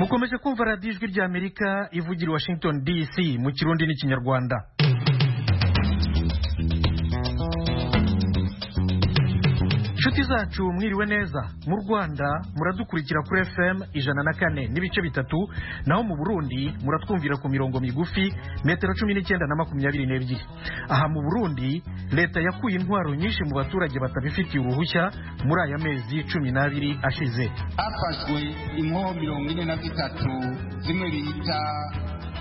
mukomeje kumva radiyo ijwi ry'amerika ivugira i washington dc mu kirundi n'ikinyarwanda inshuti zacu mwiriwe neza mu rwanda muradukurikira kuri fm ijana na kane n'ibice bitatu naho mu burundi muratwumvira ku mirongo migufi metero cumi n'icyenda na makumyabiri n'ebyiri aha mu burundi leta yakuye intwaro nyinshi mu baturage batabifitiye uruhushya muri aya mezi cumi n'abiri ashize hafashwe inkoho mirongo ine na zitatu zimwe bita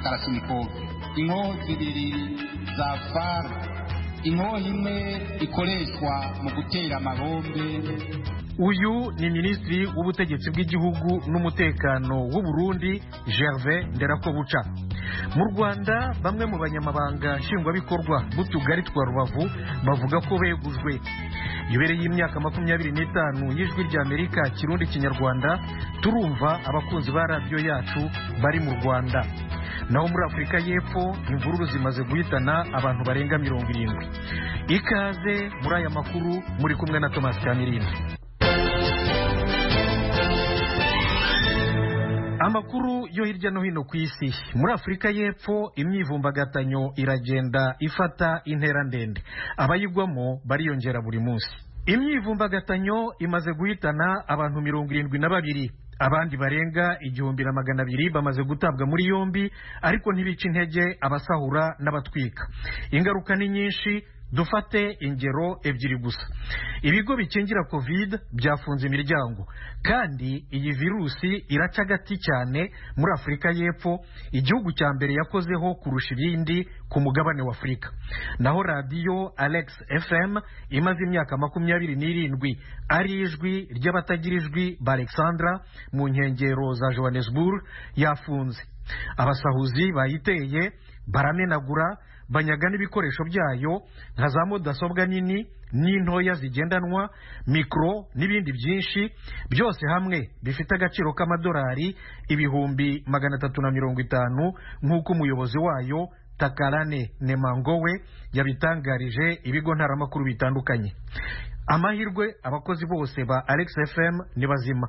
karasunikove inkoho zibiri za faru inkoho imwe ikoreshwa mu gutera amabombe uyu ni minisitiri w'ubutegetsi bw'igihugu n'umutekano w'uburundi gervais nderakobuca mu rwanda bamwe mu banyamabanga nshingwabikorwa b'utugari twa rubavu bavuga ko begujwe yubereye y'imyaka makumyabiri n'itanu y'ijwi ry'amerika kirundi kinyarwanda turumva abakunzi ba radiyo yacu bari mu rwanda naho muri afurika y'epfo imvururu zimaze guhitana abantu barenga mirongo irindwi ikaze muri aya makuru muri kumwe na thomas kamirindi amakuru yo hirya no hino ku isi muri afurika y'epfo imyivumbagatanyo iragenda ifata intera ndende abayigwamo bariyongera buri munsi imyivumbagatanyo imaze guhitana abantu mirongo irindwi na babiri abandi barenga igihumbi na magana abiri bamaze gutabwa muri yombi ariko ntibica intege abasahura n'abatwika ingaruka ni nyinshi dufate ingero ebyiri gusa ibigo bikingira covid byafunze imiryango kandi iyi virusi iraca agati cyane muri afurika y'epfo igihugu cya mbere yakozeho kurusha ibindi ku mugabane wa afurika naho radiyo alex fm imaze imyaka makumyabiri n'irindwi ari ijwi ry'abatagira ijwi ba alexandra mu nkengero za johannesburg yafunze abasahuzi bayiteye baramenagura banyaga n'ibikoresho byayo nka za mudasobwa nini n'intoya zigendanwa mikoro n'ibindi byinshi byose hamwe bifite agaciro k'amadolari ibihumbi magana atatu na mirongo itanu nk'uko umuyobozi wayo takarane nemangowe yabitangarije ibigo ntaramakuru bitandukanye amahirwe abakozi bose ba alex fm ni bazima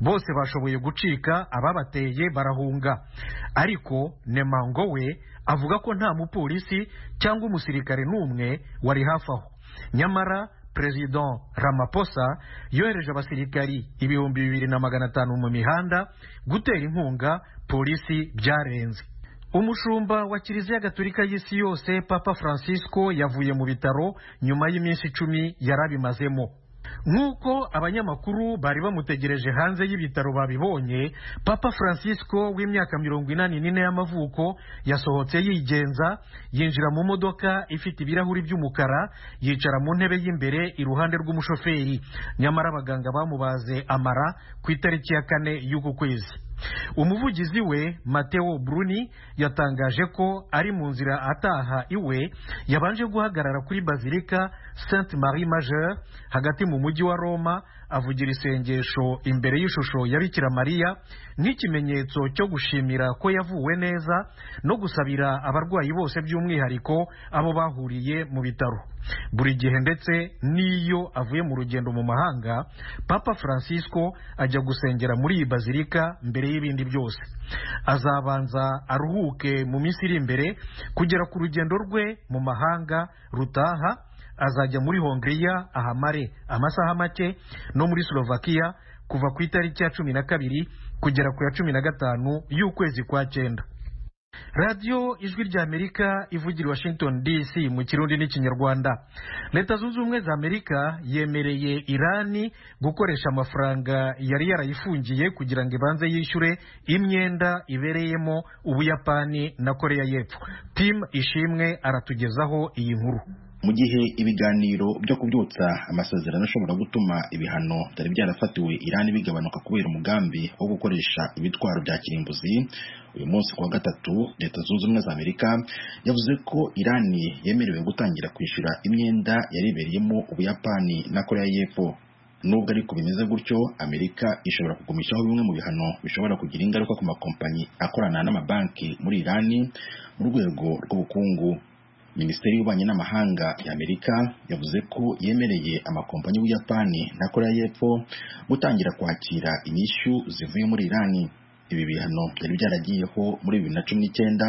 bose bashoboye gucika ababateye barahunga ariko nemango we avuga ko nta mupolisi cyangwa umusirikare n'umwe wari hafi aho nyamara perezida ramaposa yohereje abasirikari ibihumbi bibiri na magana atanu mu mihanda gutera inkunga polisi byarenze umushumba wa kiliziya gatolika y'isi yose papa francisco yavuye mu bitaro nyuma y'iminsi icumi yari abimazemo nk'uko abanyamakuru bari bamutegereje hanze y'ibitaro babibonye papa francisco w'imyaka mirongo inani n'ine y'amavuko yasohotse yigenza yinjira mu modoka ifite ibirahuri by'umukara yicara mu ntebe y'imbere iruhande rw'umushoferi nyamara abaganga bamubaze amara ku itariki ya kane y'uku kwezi umuvugizi we mateo bruni yatangaje ko ari mu nzira ataha iwe yabanje guhagarara kuri bazilika saint marie majeur hagati mu mujyi wa roma avugira isengesho imbere y'ishusho ya bikira mariya nk'ikimenyetso cyo gushimira ko yavuwe neza no gusabira abarwayi bose by'umwihariko abo bahuriye mu bitaro buri gihe ndetse n'iyo avuye mu rugendo mu mahanga papa francisco ajya gusengera muri iyi bazilika mbere y'ibindi byose azabanza aruhuke mu minsi iri imbere kugera ku rugendo rwe mu mahanga rutaha azajya muri hongiriya ahamare amasaha make no muri slovakia kuva ku itariki ya cumi na kabiri kugera ku ya cumi na gatanu y'ukwezi kwa cyenda radiyo ijwi ry'amerika ivugira washington dc mu kirundi n'ikinyarwanda leta zunze ubumwe za amerika yemereye irani gukoresha amafaranga yari yarayifungiye kugira ngo ibanze yishyure imyenda ibereyemo ubuyapani na koreya y'epfo tim ishimwe aratugezaho iyi nkuru mu gihe ibiganiro byo kubyutsa amasezerano ashobora gutuma ibihano byari byarafatiwe irani bigabanuka kubera umugambi wo gukoresha ibitwaro bya kirimbuzi uyu munsi kuwa gatatu leta zunze ubumwe za amerika yavuze ko irani yemerewe gutangira kwishyura imyenda yaribereyemo ubuyapani na koreya y'epfo nubwo ariko bimeze gutyo amerika ishobora kugumishaho bimwe mu bihano bishobora kugira ingaruka ku makompanyi akorana n'amabanki muri irani mu rwego rw'ubukungu minisiteri y'ububanyi n'amahanga y'amerika yavuze ko yemereye amakompanyi y'ubuyapani na koreya y'epfo gutangira kwakira inyishyu zivuye muri irani ibi bihano byari byaragiyeho muri bibiri na cumi n'icyenda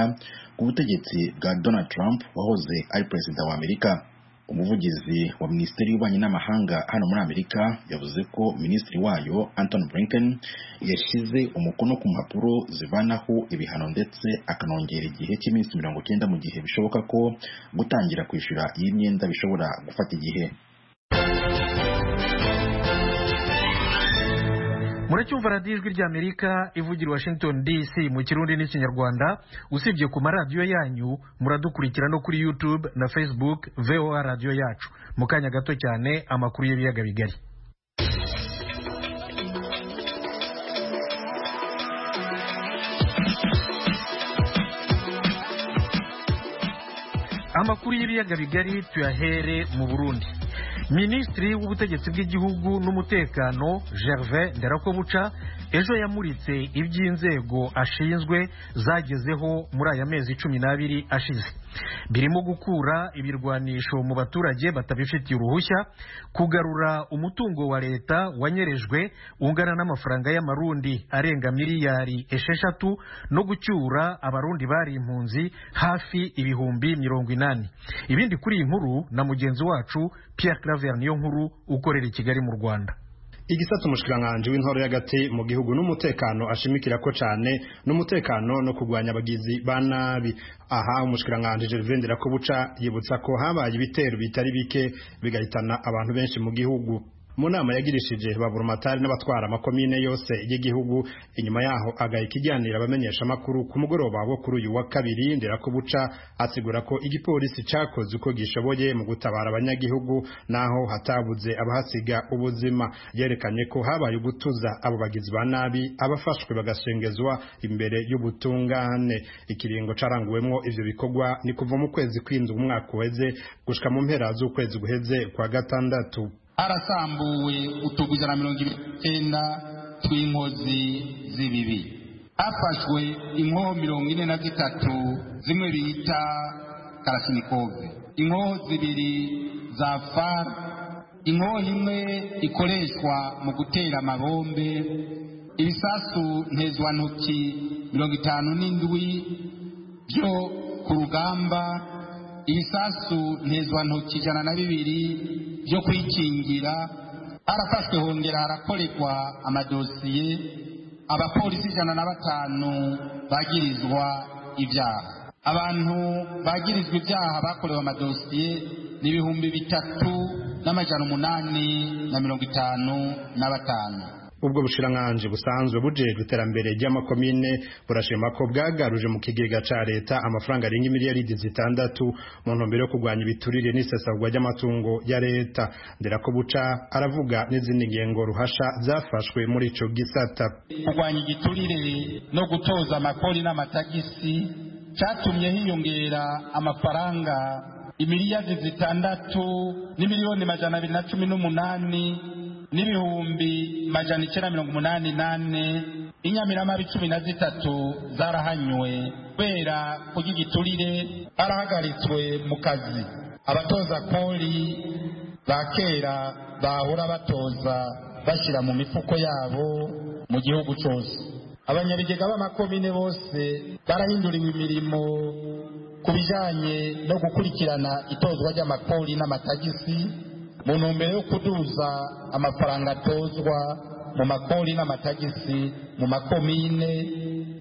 ku butegetsi bwa donald trump wahoze ari perezida wa amerika umuvugizi wa minisiteri y'ububanyi n'amahanga hano muri amerika yavuze ko minisitiri wayo anton blinken yashyize umukono ku mpapuro zivanaho ibihano ndetse akanongera igihe cy'iminsi mirongo icyenda mu gihe bishoboka ko gutangira kwishyura iyi myenda bishobora gufata igihe muracyumva radiyo ijwi ry'amerika ivugira washington dc mu kirundi n'ikinyarwanda usibye ku maradiyo yanyu muradukurikira no kuri youtube na facebook voa radiyo yacu mu kanya gato cyane amakuru y'ibiyaga bigari amakuru y'ibiyaga bigari tuyahere mu burundi minisitiri w'ubutegetsi bw'igihugu n'umutekano gervais nderakobuca ejo yamuritse iby'inzego ashinzwe zagezeho muri aya mezi cumi n'abiri ashize birimo gukura ibirwanisho mu baturage batabifitiye uruhushya kugarura umutungo wa leta wanyerejwe ungana n'amafaranga y'amarundi arenga miliyari esheshatu no gucyura abarundi bari impunzi hafi ibihumbi mirongo inani ibindi kuri iyi nkuru na mugenzi wacu Pierre Claver niyo nkuru ukorera i Kigali mu Rwanda igisata umushikiranganji w'intoro y'agati mu gihugu n'umutekano ashimikira ko cyane n'umutekano no kurwanya abagizi ba nabi aha umushikiranganji Gervais Nderakobuca yibutsa ko habaye ibitero bitari bike bigahitana abantu benshi mu gihugu mu nama yagirishije baburumatari n'abatwara amakomine yose y'igihugu inyuma yaho agahita ikiganira abamenyesha amakuru ku mugoroba wo kuri uyu wa kabiri nderakobuca asigura ko igipolisi cyakoze uko gishoboye mu gutabara abanyagihugu naho hatabuze abahasiga ubuzima yerekanye ko habaye ugutuza abo bagizi ba nabi abafashwe bagashengezwa imbere y'ubutungane ikiringo caranguwemwo ivyo bikorwa ni kuva mu kwezi kw'indwi umwaka uheze gushika mu mpera z'ukwezi guheze kwa gatandatu harasambuwe utugwi ijana na mirongo ibiri n'icyenda tw'inkozi z'ibibi hafashwe inkoho mirongo ine na zitatu zimwe bita karasinikove inkoho zibiri za far inkoho imwe ikoreshwa mu gutera amabombe ibisasu ntezwantoki mirongo itanu n'indwi byo ku rugamba ibisasu ntezwantoki ijana na bibiri byo kwikingira harafashwe hongera harakorekwa amadosiye abapolisi ijana na batanu bagirizwa ibyaha abantu bagirizwa ibyaha bakorewe amadosiye ni ibihumbi bitatu n'amajana umunani na mirongo itanu na batanu ubwo bushiranganje busanzwe bujejwe iterambere ry'amakomine burashima ko bwagaruje mu kigega ca leta amafaranga arenga miliyaridi zitandatu mu ntumbero yo kurwanya ibiturire n'isesagurwa ry'amatungo ya leta nderako buca aravuga n'izindi ngengo ruhasha zafashwe muri ico gisata kurwanya igiturire no gutoza amakori n'amatagisi catumye hiyongera amafaranga imiliyaridi zitandatu n'imiliyoni majana abiri na cumi n'umunani n'ibihumbi majana icyenda mirongo umunani nane inyamiramabi cumi na zitatu zarahanywe kubera kurya igiturire barahagaritswe mu kazi abatoza poli ba kera bahora batoza bashyira mu mifuko yabo mu gihugu cyose abanyabigega b'amakomine bose barahinduriwe imirimo ku bijyanye no gukurikirana itozwa ry'amapoli n'amatagisi mu ntumbero yo kuduza amafaranga atozwa mu makori n'amatagisi mu makomine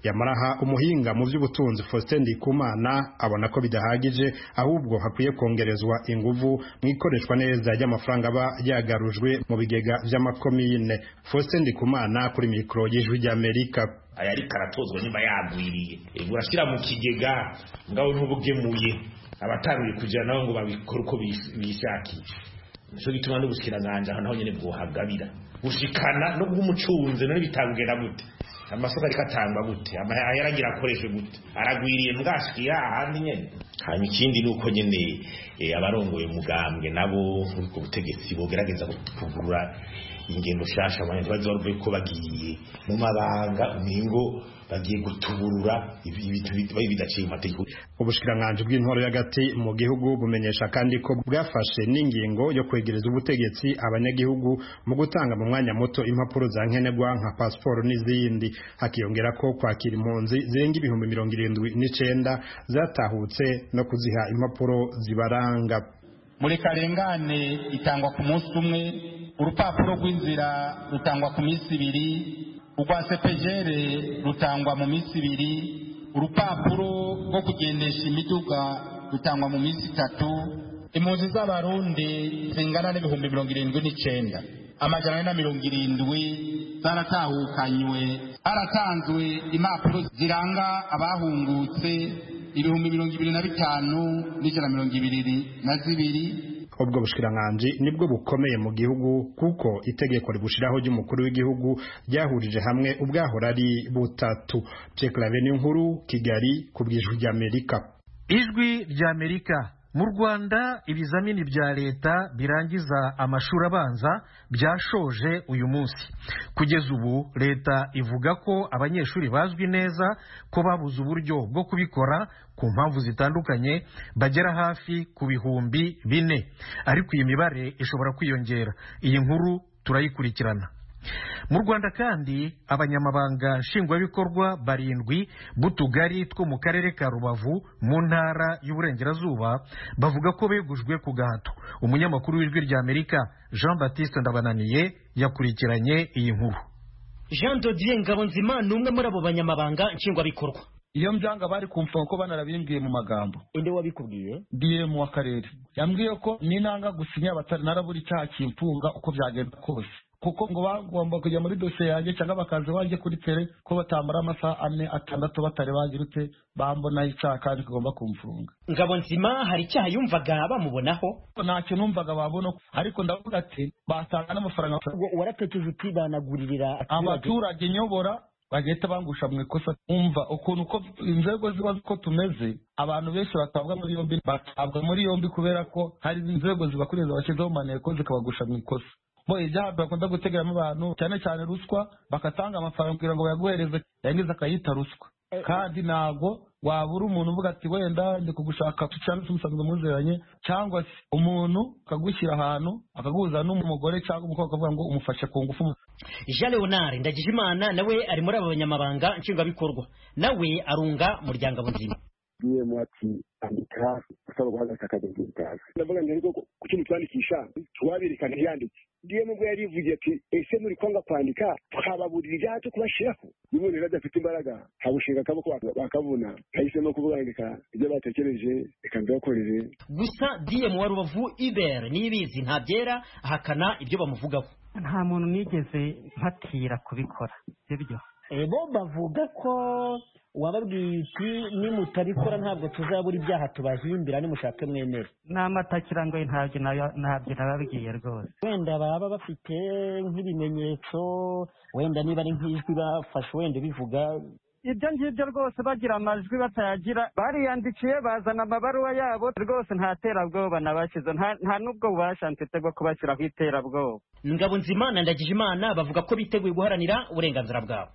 yamaraha umuhinga mu by'ubutunzi Faustin Ndikumana abona ko bidahagije ahubwo hakwiye kongerezwa inguvu mu ikoreshwa neza ry'amafaranga aba yagarujwe mu bigega by'amakomine Faustin Ndikumana kuri mikoro y'ijwi ry'Amerika ayariko aratozwa nyuma yagwiriye urashyira mu kigega ngaho n'ubugemuye abataruye kugira nabo ngo babikore uko bishakiye nico gituma n'ubushikiranganje ahantu honyene bwohagabira gushikana no bw'umucunze none bitangenda gute amasoko ariko atangwa gute ayaragira akoreshwe gute aragwiriye mbwashikiye ahandi nyene hanyuma ikindi ni uko nyene abarongoye umugambwe nabo ku butegetsi bogerageza kugurura ingendo shasha abantu ntibazi baruvuye ko bagiye mu mabanga umingo bagiye gutuburura ibibaye bidaciye mu mategeko ubushikiranganje bw'intwaro y'agati mu gihugu bumenyesha kandi ko bwafashe n'ingingo yo kwegereza ubutegetsi abanyagihugu mu gutanga mu mwanya muto impapuro za nkenerwa nka pasiporo n'izindi hakiyongera ko kwakira impunzi zirenga ibihumbi mirongo irindwi n'icenda zatahutse no kuziha impapuro zibaranga muri karengane itangwa ku munsi umwe urupapuro rw'inzira rutangwa ku minsi ibiri urwa sepejere rutangwa mu minsi ibiri urupapuro rwo kugendesha imiduga rutangwa mu minsi itatu impunzi z'abarundi zingana n'ibihumbi mirongo irindwi n'icyenda amajana ane na mirongo irindwi zaratahukanywe haratanzwe impapuro ziranga abahungutse ibihumbi mirongo ibiri na bitanu n'ijana mirongo ibiri na zibiri ubwo bushikiranganje nibwo bukomeye mu gihugu kuko itegeko ribushiraho ry'umukuru w'igihugu ryahurije hamwe ubwahora ari butatu Pierre nkuru Kigali ku bwijwi ry'Amerika ijwi ry'Amerika mu rwanda ibizamini bya leta birangiza amashuri abanza byashoje uyu munsi kugeza ubu leta ivuga ko abanyeshuri bazwi neza ko babuze uburyo bwo kubikora ku mpamvu zitandukanye bagera hafi ku bihumbi bine ariko iyi mibare ishobora kwiyongera iyi nkuru turayikurikirana mu rwanda kandi abanyamabanga nshingwabikorwa barindwi b'utugari two mu karere ka rubavu mu ntara y'uburengerazuba bavuga ko begujwe ku gahato umunyamakuru w'ijwi ry'amerika jean batiste ndabananiye yakurikiranye iyi nkuru jean dodier ngabonzima ni umwe muri abo banyamabanga nshingwabikorwa iyo mbyanga bari kumva ko banarabimbwiye mu magambo inde wabikubwiye diyemu w'akarere yambwiye ko n'intanga gusinya abatari narabura icyaha kimfunga uko byagenda kose kuko ngo bagomba kujya muri dosiye yanjye cyangwa bakaza iwanjye kuri tere ko batamara amasaha ane atandatu batari bagirute bambonaho icyaha kandi tugomba kumfunga ngabo nzima hari icyaha yumvaga bamubonaho ntacyo numvaga babona ariko ndavuga ati batanga n'amafaranga waratekereje uti banaguririra abaturage nyobora bagahita bangusha mu ikosa umva ukuntu uko inzego ziba uko tumeze abantu benshi batabwa muri yombi batabwa muri yombi kubera ko hari inzego zibakuriza bashyizeho maneko zikabagusha mu ikosa bo ibyaha bakunda gutegeramo abantu cyane cyane ruswa bakatanga amafaranga kugira ngo bayaguhereze yarangiza akayita ruswa kandi ntabwo wabura umuntu uvuga ati wenda ndi kugushaka cyangwa se umusanzwe muziranye cyangwa se umuntu akagushyira ahantu akaguhuza n'umugore cyangwa umukobwa akavuga ngo umufashe ku ngufu jean leonard ndagijimana nawe ari muri aba banyamabanga nshingwabikorwa nawe arunga muryango abuzima diyemu ati andika usaba guhagarika akazi k'ubutazi ndavuga ngo ariko ku kintu twandikisha tuwabereka ntiyandike diyemu ubwo yari yivugiye ati ese muri kwanga kwandika twababurira ibyaha cyo kubashiraho n'ubundi rero adafite imbaraga habushinga akaboko bakavuna kahisemo kuvuga ngo reka ibyo batekereje reka mbibakorere gusa diyemu wa rubavu ibere nibizi ntabyera ahakana ibyo bamuvugaho nta muntu nigeze mpatira kubikora sibyo bo bavuga ko wababwiye iki nimutabikora ntabwo tuzabura ibyaha tubahimbira nimushake mwemere ni amatakira ngo ntabyo ntabyo nababwiye rwose wenda baba bafite nk'ibimenyetso wenda niba ari nk'ijwi bafashe wenda bivuga ibyo ngibyo rwose bagira amajwi batayagira bariyandikiye bazana amabaruwa yabo rwose nta terabwoba nabashyize nta n'ubwo bubasha mfite bwo kubashyira ku iterabwoba ingabo nzima na ndagijimana bavuga ko biteguye guharanira uburenganzira bwabo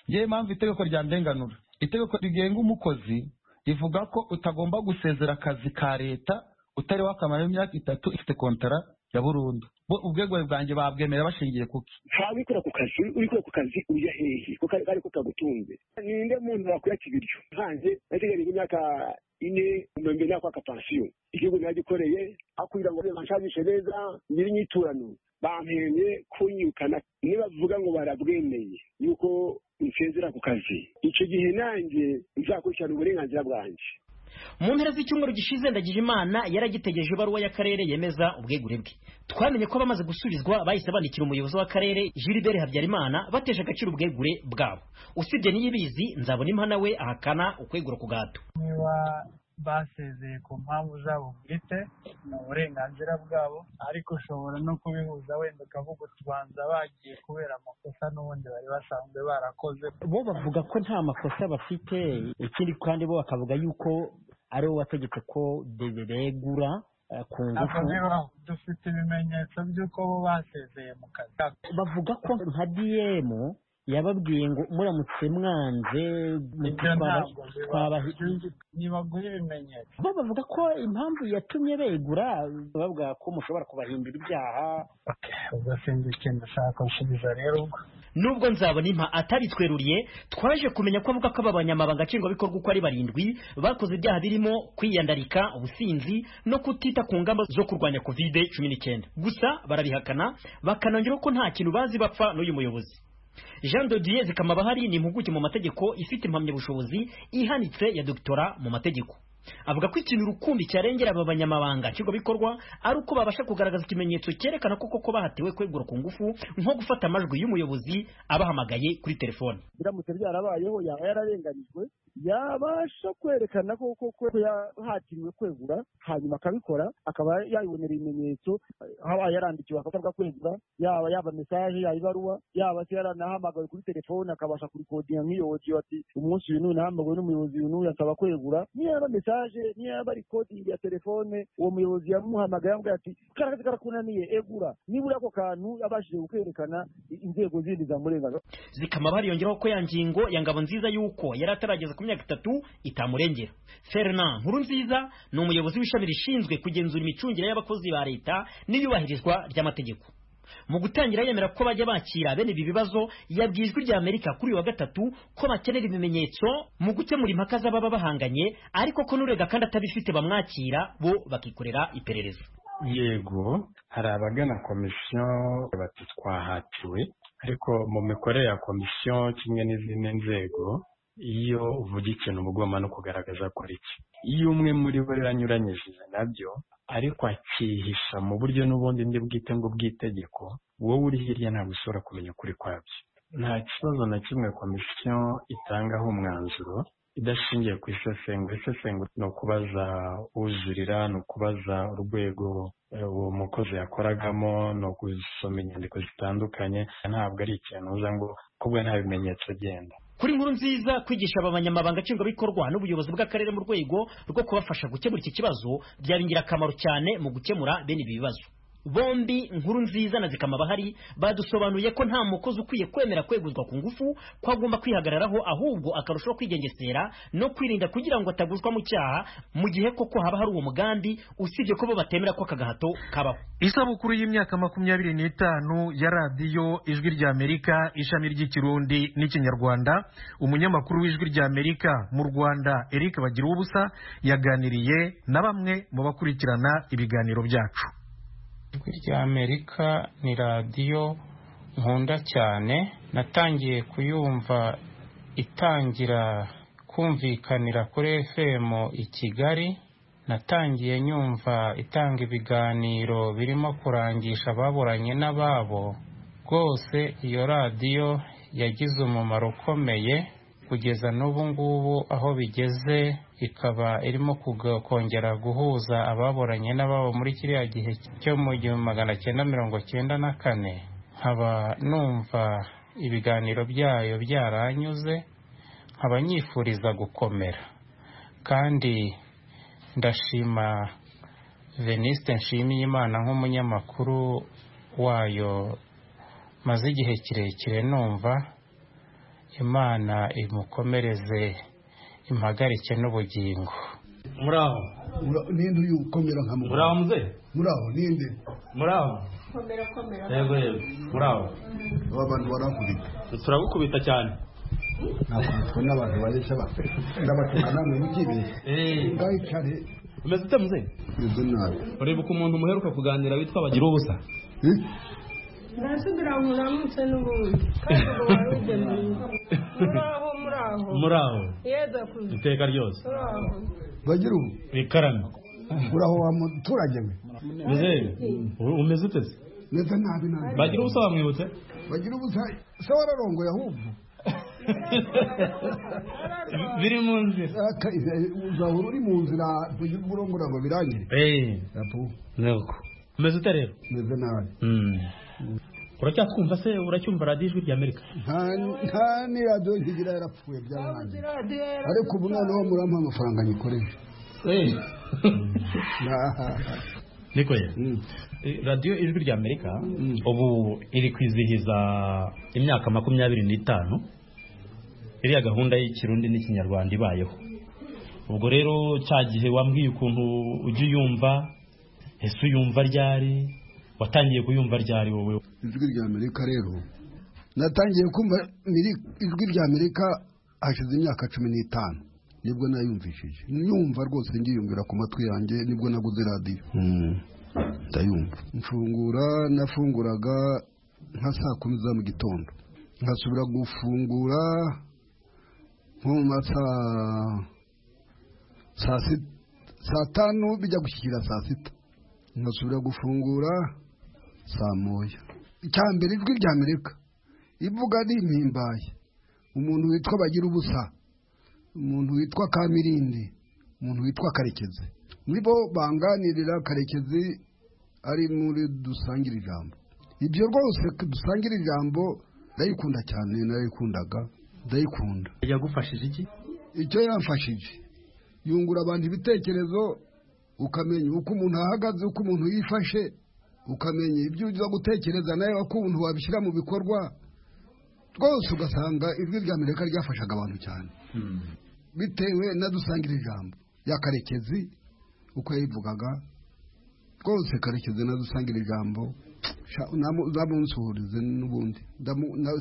ngewe mpamvu itegeko rya ndenganura itegeko rigenga umukozi rivuga ko utagomba gusezera akazi ka leta utari wakamara imyaka itatu ifite kontara ya burundu bo ubwegure bwanjye babwemera bashingiye kuki ntawe ukora ku kazi urikora ku kazi ujya hehe kuko ariko kagutunze ninde muntu wakwiyaka ibiryo nkanjye nategereje imyaka ine umwembe nakwa akapansiyo igihugu nagikoreye akwira ngo banshajishe neza nyiri inyiturano bampenye kunyukana nibavuga ngo barabwemeye yuko nsezera ku kazi icyo gihe nanjye nzakurikirana uburenganzira bwanjye mu mpera z'icyumweru gishize ndagije imana yaragitegereje ibaruwa y'akarere yemeza ubwegure bwe twamenye ko abamaze gusubizwa bahise bandikira umuyobozi w'akarere jilibere habyarimana batesha agaciro ubwegure bwabo usibye n'iyibizi nzabona impa we ahakana ukwegura ku gato niba basezeye ku mpamvu zabo bwite ni uburenganzira bwabo ariko ushobora no kubihuza wenda ukavuga utubanza bagiye kubera amakosa n'ubundi bari basanzwe barakoze bo bavuga ko nta makosa bafite ikindi kandi bo bakavuga yuko ari wowe wategetse ko deberegura ku ngufu dufite ibimenyetso by'uko bo basezeye mu kazi bavuga ko nka diyemu yababwiye ngo muramutse mwanze ibyo ntabwo biba twabaha ntibagura ibimenyetso bo bavuga ko impamvu yatumye begura bavuga ko mushobora kubahindura ibyaha ubwo sinzi ikintu ushaka gusubiza rero ubwo nubwo nzabona impa atari tweruriye twaje kumenya ko avuga ko aba banyamabanga nshingwabikorwa uko ari barindwi bakoze ibyaha birimo kwiyandarika ubusinzi no kutita ku ngamba zo kurwanya kovide cumi n'icyenda gusa barabihakana bakanongeraho ko nta kintu bazi bapfa n'uyu muyobozi jean dodier zikama bahari ni impuguke mu mategeko ifite impamyabushobozi ihanitse ya dogitora mu mategeko avuga ko ikintu rukumbi cyarengera aba banyamabanga nshingwabikorwa ari uko babasha kugaragaza ikimenyetso cyerekana ko koko bahatewe kwegura ku ngufu nko gufata amajwi y'umuyobozi abahamagaye kuri telefone biramutse byarabayeho yaba yararenganyijwe yabasha kwerekana ko koko yahatiriwe kwegura hanyuma akabikora akaba yabibonera ibimenyetso haba yarandikiwe akakorwa kwegura yaba yaba mesaje yaba ibaruwa yaba se yaranahamagawe kuri telefone akabasha kurikodinga nk'iyo wodiyo ati umunsi uyu n'uyu nahamagawe n'umuyobozi uyu n'uyu asaba kwegura niyo yaba mesaje niyo yaba rikodingi ya telefone uwo muyobozi yamuhamagaye yamubwira ati karakazi karakunaniye egura nibura ako kantu yabashije kukwerekana inzego zindi zamurengaga zikama bariyongeraho ko ya ngingo ya ngabo nziza y'uko yari atarageza ku myaka itatu itamurengera fernand nkuru nziza ni umuyobozi w'ishami rishinzwe kugenzura imicungire y'abakozi ba leta n'iyubahirizwa ry'amategeko mu gutangira yemera ko bajya bakira bene ibi bibazo yabwiye ijwi rya amerika kuri uyu wa gatatu ko bakenera ibimenyetso mu gukemura impaka z'ababa bahanganye ariko ko n'urega kandi atabifite bamwakira bo bakikorera iperereza yego hari abagana komisiyo bati twahatiwe ariko mu mikorere ya komisiyo kimwe n'izindi nzego iyo uvuga ikintu uba ugomba no kugaragaza ko ari cyo iyo umwe muri bo rero anyuranyije nabyo ariko akihisha mu buryo n'ubundi ndi bwite ngo bw'itegeko wowe uri hirya ntabwo ushobora kumenya ukuri kwabyo nta kibazo na kimwe komisiyo itangaho umwanzuro idashingiye ku isesengura isesengura ni ukubaza ujurira ni ukubaza urwego uwo mukozi yakoragamo ni ugusoma inyandiko zitandukanye ntabwo ari ikintu uza ngo kubwo nta bimenyetso genda kuri nkuru nziza kwigisha aba banyamabanga nshingwabikorwa n'ubuyobozi bw'akarere mu rwego rwo kubafasha gukemura iki kibazo byaba ingirakamaro cyane mu gukemura bene ibi bibazo bombi nkuru nziza na zikama bahari badusobanuye ko nta mukozi ukwiye kwemera kweguzwa ku ngufu ko agomba kwihagararaho ahubwo akarushaho kwigengesera no kwirinda kugira ngo ataguzwa mu cyaha mu gihe koko haba hari uwo mugambi usibye ko bo batemera ko aka gahato kabaho isabukuru y'imyaka makumyabiri n'itanu ya radiyo ijwi ry'amerika ishami ry'ikirundi n'ikinyarwanda umunyamakuru w'ijwi ry'amerika mu rwanda eric bagiruwubusa yaganiriye na bamwe mu bakurikirana ibiganiro byacu ijwi rya amerika ni radiyo nkunda cyane natangiye kuyumva itangira kumvikanira kuri fm i kigali natangiye nyumva itanga ibiganiro birimo kurangisha ababuranye n'ababo rwose iyo radiyo yagize umumaro ukomeye kugeza n'ubu ngubu aho bigeze ikaba irimo kongera guhuza ababuranye n'ababo muri kiriya gihe cyo mu gihumbi magana cyenda mirongo cyenda na kane nkaba numva ibiganiro byayo byaranyuze nkaba nyifuriza gukomera kandi ndashima venisite nshimiyimana nk'umunyamakuru wayo maze igihe kirekire numva imana imukomereze impagarike n'ubugingo muraho ninde uyu ukomera nka mugabo muraho muze muraho ninde muraho komera komera yego yego muraho aba bantu baragurika turagukubita cyane nakubitwa n'abantu baresha bafe ndabatunga namwe mukibi ngayicare umeze ute muze meze nabi urebuka umuntu muheruka kuganira witwa bagira ubusa ndasubira ngo uramutse n'ubundi kandi ngo wari ugemuye muraho muraho muraho yeza kuza iteka ryose muraho bagira ubu ikarame uraho wa muturage we muze umeze ute se meze nabi nabi bagira ubusa wamwibutse bagira ubusa se wararongoye ahubwo biri mu nzira uzahora uri mu nzira kugira ngo urongore ngo birangire rapu nuko umeze ute rero meze nabi uracyatwumva se uracyumva radiyo ijwi ry'amerika nta ni radiyo ntigira yarapfuye byararangiye ariko ubu noneho murampa amafaranga nyikoresha niko ye radiyo ijwi rya amerika ubu iri kwizihiza imyaka makumyabiri n'itanu iriya gahunda y'ikirundi n'ikinyarwanda ibayeho ubwo rero cya gihe wambwiye ukuntu ujya uyumva ese uyumva ryari watangiye kuyumva ryari wowe ijwi rya amerika rero natangiye kumva ijwi rya amerika hashize imyaka cumi n'itanu nibwo nayumvishije nyumva rwose ngiyumvira ku matwi yanjye nibwo naguze radiyo ndayumva mfungura nafunguraga nka saa kumi za mu gitondo nkasubira gufungura nko mu masaa saa tanu bijya gushyikira saa sita nkasubira gufungura saa moya icya mbere ijwi rya amerika ivuga ni impimbaye umuntu witwa bagira ubusa umuntu witwa kamirindi umuntu witwa karekezi nibo banganirira karekezi ari muri dusangira ijambo ibyo rwose dusangira ijambo ndayikunda cyane narayikundaga ndayikunda yagufashije iki icyo yamfashije yungura abantu ibitekerezo ukamenya uko umuntu ahagaze uko umuntu yifashe ukamenya ibyo uza gutekereza nawe ukuntu wabishyira mu bikorwa rwose ugasanga ijwi rya amerika ryafashaga abantu cyane bitewe na dusangira ijambo ya karekezi uko yayivugaga rwose karekezi na dusangira ijambo uzamunsuhurize n'ubundi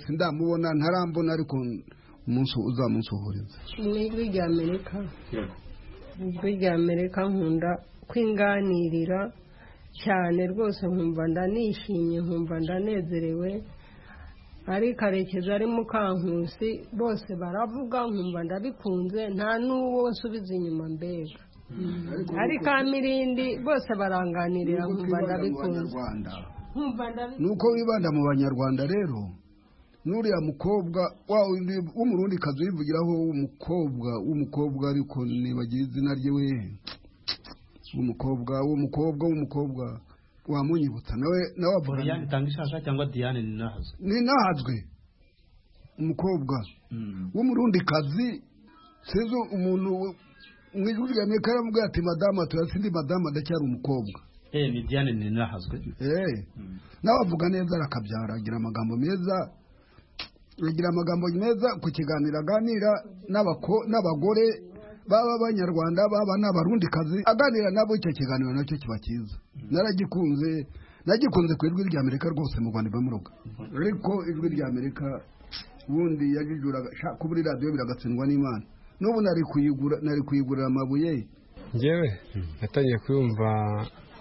sindamubona ntarambona ariko uzamunsuhurize ni ijwi rya amerika ijwi rya amerika nkunda kwinganirira cyane rwose nkumva ndanishimye nkumva ndanezerewe ari karekezi ari mukankusi bose baravuga nkumva ndabikunze nta n'uwo nsubiza inyuma mbega ari ka mirindi bose baranganirira nkumva ndabikunze nuko wibanda mu banyarwanda rero n'uriya mukobwa w'umurundi kazi wivugiraho w'umukobwa w'umukobwa ariko nibagira izina rye we w'umukobwa w'umukobwa w'umukobwa wamunyibutsa nawe nawe avuga Doriane Tangishaka cyangwa Diane Ninahazwe Ninahazwe umukobwa w'umurundi kazi sezo umuntu mu ijwi rya Amerika yaravuga ati madama turasindi madama ndacyari umukobwa eh ni Diane Ninahazwe eh nawe avuga neza arakabyara agira amagambo meza agira amagambo meza ku kiganiro aganira n'abagore baba abanyarwanda baba n'abarundi kazi aganira nabo icyo kiganiro nacyo kiba cyiza naragikunze nagikunze ku ijwi rya amerika rwose mu rwanda ibamuruga ariko ijwi rya amerika ubundi yajijuraga kuri radiyo biragatsindwa n'imana n'ubu nari kuyigurira amabuye ngewe natangiye kuyumva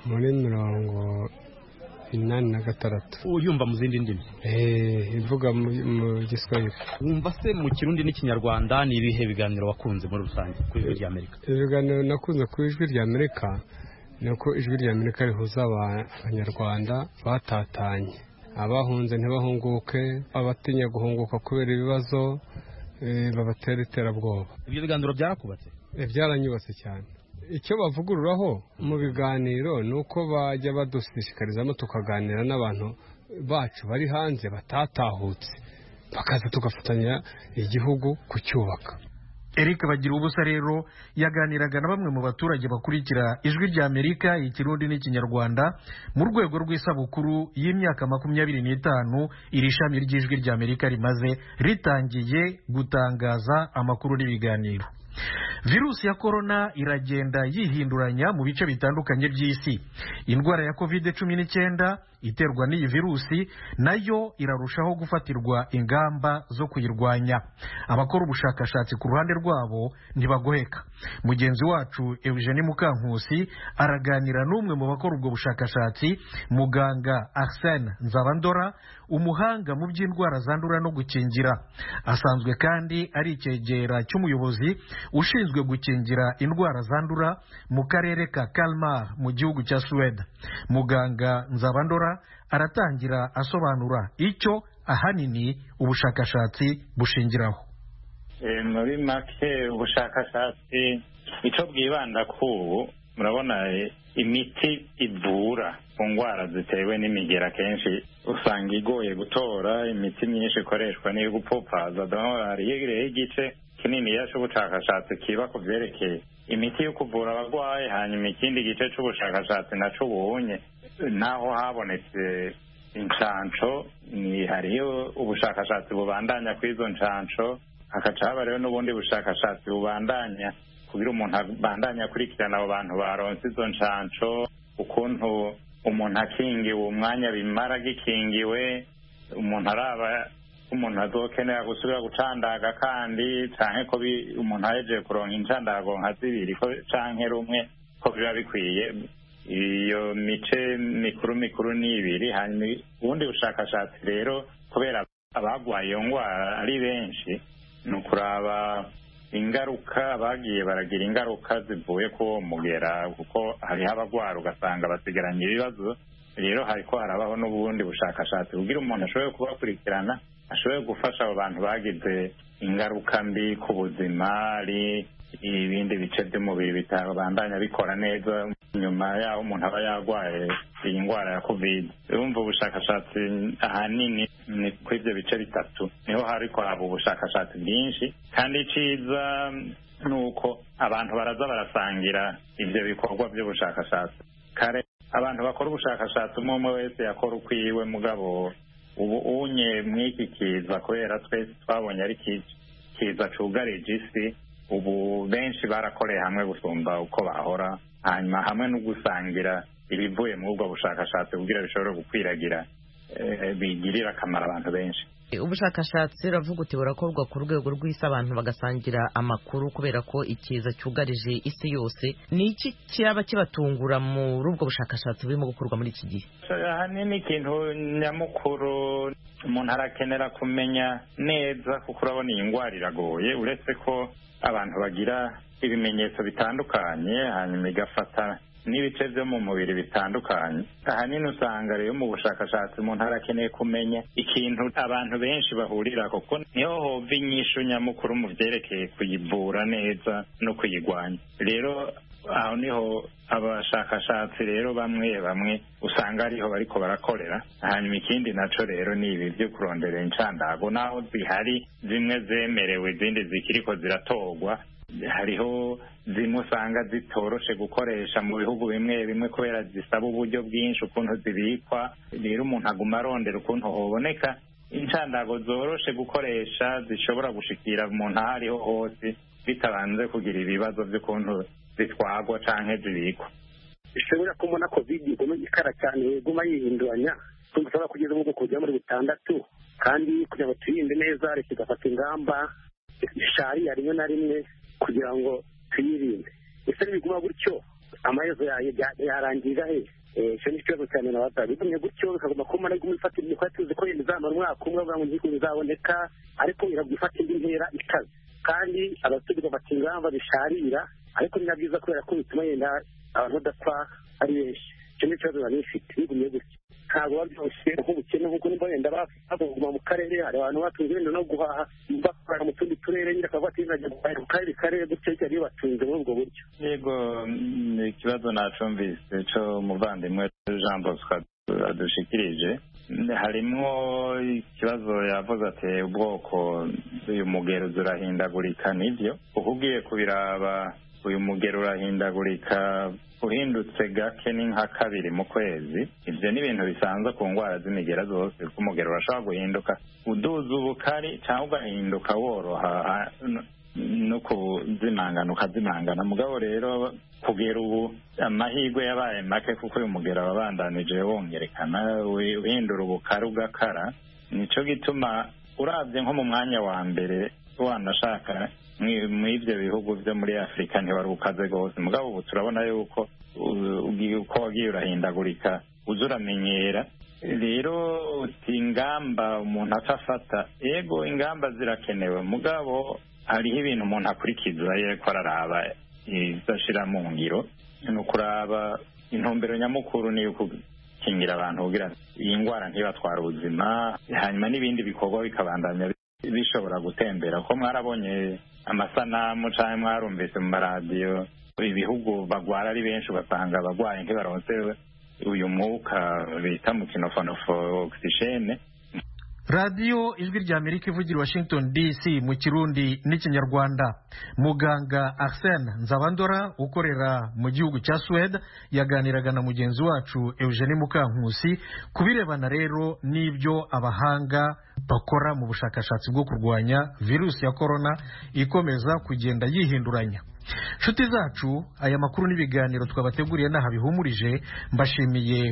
muri mirongo inani na gatandatu uyumva mu zindi ndimi ivuga mu giswahili wumva se mu kirundi n'ikinyarwanda ni ibihe biganiro wakunze muri rusange ku ijwi rya amerika ibiganiro nakunze ku ijwi rya amerika ni uko ijwi rya amerika rihuza abanyarwanda batatanye abahunze ntibahunguke abatinya guhunguka kubera ibibazo babatera iterabwoba ibyo biganiro byarakubatse byaranyubatse cyane icyo bavugururaho mu biganiro ni uko bajya badushishikarizamo tukaganira n'abantu bacu bari hanze batatahutse bakaza tugafatanya igihugu kucyubaka eric bagira ubusa rero yaganiraga na bamwe mu baturage bakurikira ijwi rya amerika ikirundi n'ikinyarwanda mu rwego rw'isabukuru y'imyaka makumyabiri n'itanu iri shami ry'ijwi rya amerika rimaze ritangiye gutangaza amakuru n'ibiganiro virusi ya korona iragenda yihinduranya mu bice bitandukanye by'isi indwara ya kovide cumi n'icyenda iterwa n'iyi virusi nayo irarushaho gufatirwa ingamba zo kuyirwanya abakora ubushakashatsi ku ruhande rwabo ntibagoheka mugenzi wacu eugene mukankusi araganira n'umwe mu bakora ubwo bushakashatsi muganga arsene nzabandora umuhanga mu by'indwara zandura no gukingira asanzwe kandi ari icyegera cy'umuyobozi ushinzwe gukingira indwara zandura mu karere ka kalmar mu gihugu cya suwede muganga nzabandora aratangira asobanura icyo ahanini ubushakashatsi bushingiraho muri make ubushakashatsi icyo bwibanda ku ubu murabona imiti ivura ku ndwara zitewe n'imigera akenshi usanga igoye gutora imiti myinshi ikoreshwa n'iyo gupfupaza donorari yegereye igice kinini y'ubushakashatsi kiba ku byerekeye imiti yo kuvura abarwayi hanyuma ikindi gice cy'ubushakashatsi nacyo ubunye naho habonetse inshansho ni hariyo ubushakashatsi bubandanya kuri izo nshansho hakaca haba rero n'ubundi bushakashatsi bubandanya kugira umuntu abandanye akurikirana abo bantu baronse izo nshansho ukuntu umuntu akingiwe umwanya bimara agikingiwe umuntu araba umuntu azokenera gusubira gucandaga kandi canke ko bi- umuntu ahejeje kuronka incandago nka zibiri ko canke rumwe ko biba bikwiye iyo mice mikuru mikuru ni ibiri hanyuma ubundi bushakashatsi rero kubera abagwaye iyo ngwara ari benshi ni ukuraba ingaruka bagiye baragira ingaruka zivuye ku uwo mugera kuko hariho abagwara ugasanga basigaranye ibibazo rero hariko harabaho n'ubundi bushakashatsi kugira umuntu ashobore kubakurikirana ashobore gufasha abo bantu bagize ingaruka mbi ku buzima ari ibindi bice by'umubiri bitabandanya bikora neza nyuma yaho umuntu aba yarwaye iyi ndwara ya covid urumva ubushakashatsi ahanini ni kuri ibyo bice bitatu niho hari kwaba ubushakashatsi bwinshi kandi icyiza ni uko abantu baraza barasangira ibyo bikorwa by'ubushakashatsi kare abantu bakora ubushakashatsi umwe umwe wese yakora ukwiwe mugabo ubu unye mw'iki kiza kubera twese twabonye ari ki- kiza cyugarije isi ubu benshi barakoreye hamwe gusumba uko bahora hanyuma hamwe no gusangira ibivuye muri ubwo bushakashatsi kugira bishobore gukwiragira eh, bigirira akamaro abantu benshi ubushakashatsi uravuga uti burakorwa ku rwego rw'isi abantu bagasangira amakuru kubera ko ikiza cyugarije isi yose ni iki cyaba kibatungura muri ubwo bushakashatsi burimo gukorwa muri iki gihe ahanini ikintu nyamukuru umuntu arakenera kumenya neza kuko urabona iyi ndwara iragoye uretse ko abantu bagira ibimenyetso bitandukanye hanyuma igafata n'ibice byo mu mubiri bitandukanye ahanini usanga rero mu bushakashatsi umuntu arakeneye kumenya ikintu abantu benshi bahurira kuko niho hova inyishu nyamukuru mu byerekeye kuyivura neza no kuyigwanya rero aho niho abashakashatsi rero bamwe bamwe usanga ariho bariko barakorera hanyuma ikindi naco rero ni ibi byo kurondera incandago naho zihari zimwe zemerewe izindi zikiriko ziratorwa hariho zimwe usanga zitoroshe gukoresha mu bihugu bimwe bimwe kubera zisaba uburyo bwinshi ukuntu zibikwa rero umuntu aguma arondera ukuntu hoboneka incandago zoroshe gukoresha zishobora gushikira umuntu aho ariho hose bitabanze kugira ibibazo by'ukuntu zitwagwa canke zibikwa ishobora kumubona kovidi iguma ikara cyane iguma yihinduranya tumva ushobora kugeza ubwo kujya muri butandatu kandi kugira ngo tuyirinde neza leta igafata ingamba zishariya rimwe na rimwe kugira ngo tuyirinde ese nibiguma gutyo amaherezo yayo ya- yarangirira he Eh, icyo ni ikibazo cyane nabaza bigumye gutyo bikaguma kumara iguma ifata indi kuko tuzi ko yenda izamara umwaka umwe kugira ngo ntiko bizaboneka ariko iraguma ifata indi ntera ikaze kandi abaturage bafata ingamba zisharira ariko ni na byiza kubera ko bituma yenda abantu badapfa ari benshi icyo ni ikibazo nari mfite bigumye gutyo ntabwo biba byoroshye nk'ubukene nk'uko nimba wenda bakuguma mu karere hari abantu batunze wenda no guhaha bakorera mu tundi turere nyine akaba batinajya guhahira mu karere karere gutyo cyane iyo batunze muri ubwo buryo yego mm, ni ikibazo nacumvise cyo umuvandimwe jean bosco adushikirije Mm, harimwo ikibazo yavuze ati ubwoko uyu mugeruzi urahindagurika nibyo uko ugiye kubiraba uyu mugero urahindagurika uhindutse gake ni nka kabiri mu kwezi ibyo ni ibintu bisanzwe ku ndwara z'imigera zose kuko umugero urashobora guhinduka uduza ubukari cyangwa ugahinduka woroha ha- n- no kuzimangana ukazimangana mugabo rero kugera ubu amahirwe yabaye make kuko uyu mugero wabandanije wongerekana wi- uhindura ubukari ugakara nico gituma urabye nko mu mwanya wa mbere wanashaka mwi- mw'ibyo bihugu byo muri afurika ntiwari ukaze rwose mugabo ubu turabona yuko u- ugi- uko wagiye urahindagurika uza uramenyera rero uti ingamba umuntu atafata yego ingamba zirakenewe mugabo hariho ibintu umuntu akurikiza yuko araraba izashira mu ngiro ni ukuraba intumbero nyamukuru ni uku gukingira abantu kugira ngo iyi ndwara ntibatwara ubuzima hanyuma n'ibindi bikorwa bikabandanya bi- bishobora gutembera ko mwarabonye amasanamu cyangwa mwarumvise mu maradiyo ibihugu bagwara ari benshi ugasanga abarwayi ntibaronse uyu mwuka bita mu kinofonofo ogisijene radiyo ijwi rya amerika ivugira i washington dc mu kirundi n'ikinyarwanda muganga arsene nzabandora ukorera mu gihugu cya suwede yaganiraga na mugenzi wacu eugene mukankusi ku birebana rero n'ibyo abahanga bakora mu bushakashatsi bwo kurwanya virusi ya korona ikomeza kugenda yihinduranya nshuti zacu aya makuru n'ibiganiro twabateguriye n'aha bihumurije mbashimiye